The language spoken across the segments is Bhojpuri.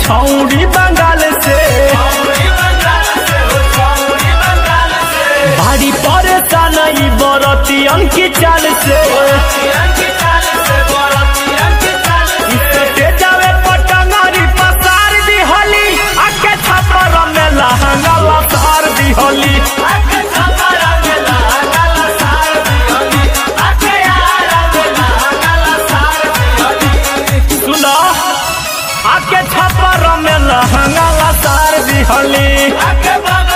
छौड़ी बंगाल से भारी परेशान ई बरतियन की चाल से इसके जावे पटंगरी पसार दी होली आके छपर में लहंगा लसार दी होली सुनो आके छपर में लहंगा लसार दी होली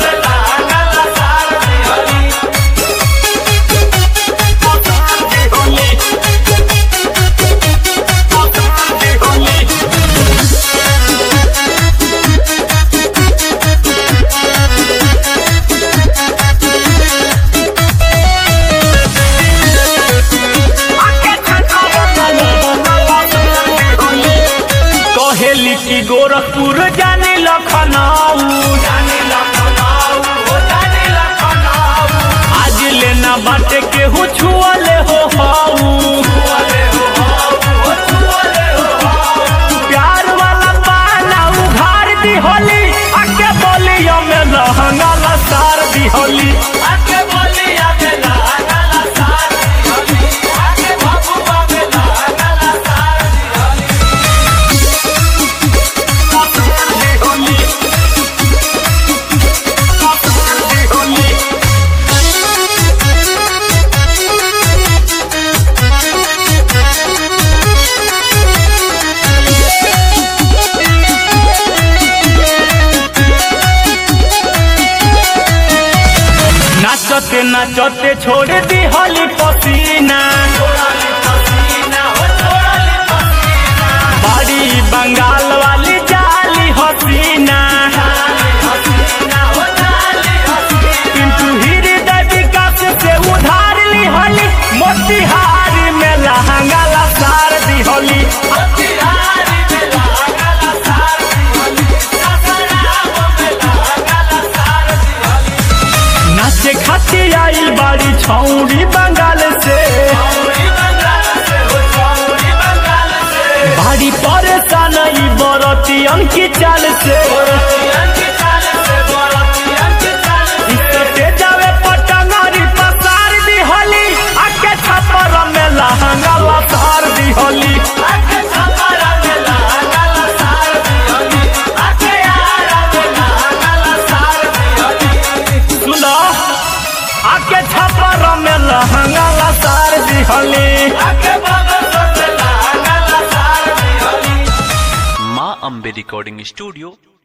कहेली की गोरखपुर जाने लखनऊ आज लेना बाटे केहू छुअले हो हाऊ प्यार वाला पाना उघार दी होली आके बोलियो में लहंगा लसार दी होली नाचते नाचते छोड़ दी होली पसीना बड़ी बंगाल वाली जाली हसीना किंतु हृदय विकास से उधार ली होली मोतिहारी में लहंगा लसार दी होली नाचे खातिर आइल बाड़ी छौड़ी बंगाल से भारी परेशान ई बरतियन की चाल से इसके जावे पटंगरी पसार दी होली आके छपर में लहंगा लसार दी होली सुनो आके छपर में लहंगा लसार दी होली माँ अम्बे रिकॉर्डिंग स्टूडियो